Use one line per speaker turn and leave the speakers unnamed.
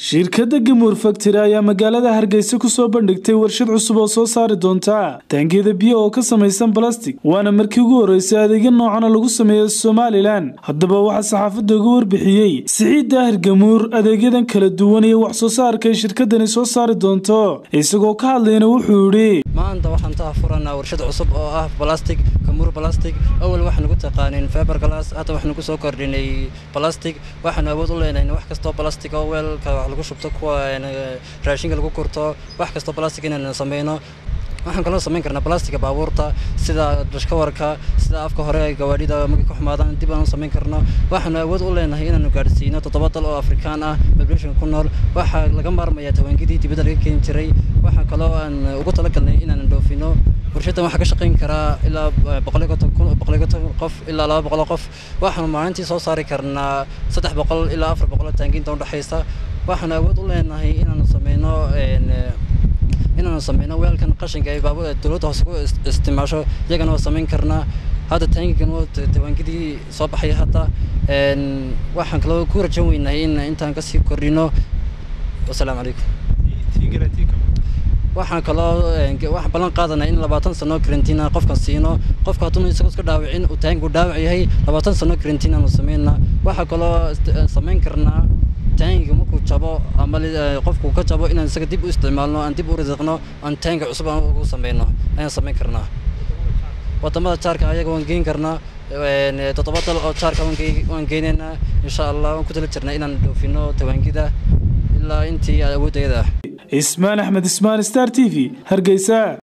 shirkadda gamuur factory ayaa magaalada hargeysa kusoo bandhigtay warshad cusub oo soo saari doonta taangiyada biyo oo ka samaysan balastig waana markii ugu horreysay adeegyo noocana lagu sameeyo somalilan haddaba waxaa saxaafadda uga warbixiyey siciid daahir gamuur adeegyadan kala duwan iyo wax soo saarka ay shirkadani soo saari doonto isagoo ka hadlayna wuxuu yidhi
maanta waxaan taa furanaa warshad cusub oo ah balastig kamuur balastig awal waxaanu ku taqaanin feber glass hadda waxaanu ku soo kordhinay balastig waxaanu awood u leenahay wax kastoo balastig oo weelka wax lagu shubto kuwa raashinka lagu kurto wax kastoo balastig inaanu sameyno waxaan kaloo samayn karnaa balastiga baabuurta sida dashkawarka sida afka hore gawaadhida markay ku xumaadaan dib aan u samayn karno waxaanu awood u leenahay inaanu gaadhsiino toddoba dal oo afrikaan ah population ku nool waxaa laga maarmayaa tawaangidii dibadda laga keeni jiray waxaa kaloo aan ugu talagalnay inaan dhoofino warshaddan waxaa ka shaqayn karaa ilaa boqoliyo konton kun boqoliyo konton qof ilaa laba boqol qof waxaanu maalintii soo saari karnaa saddex boqol ilaa afar boqol taangiinta udhexaysa waxaanu awood u leenahay inaanu sameyno inaanu sameyno weelkan qashinka ay baabur dowladda hoose ku isticmaasho iyagana waa samayn karnaa hadda taangigan waa tawaangidii soo baxay hadda waxaan kaloo ku rajan weynahay in intaan kasii kordhino wasalaamu calaykum waxaan kaloo waxaan ballan qaadanaa in labaatan sano karantiina qofkan siino qofka hadduuna isagoo iska dhaawicin uu taangigu dhaawac yahay labaatan sano karantiin aanu sameynaa waxaa kaloo samayn karnaa taangiga markuu jabo ama qofku ka jabo inaan isaga dib u isticmaalno aan dib u risiqno aan taangi cusub aan ugu sameyno ayaan samayn karnaa wadamada jaarka ayaga waan geyn karnaa toddoba dal oo jaarka waan geynaynaa insha allah waan ku tala jirnaa inaan dhoofino tawaangida ilaa intii awooddeeda
ismaan axmed ismaan star t v hargeysa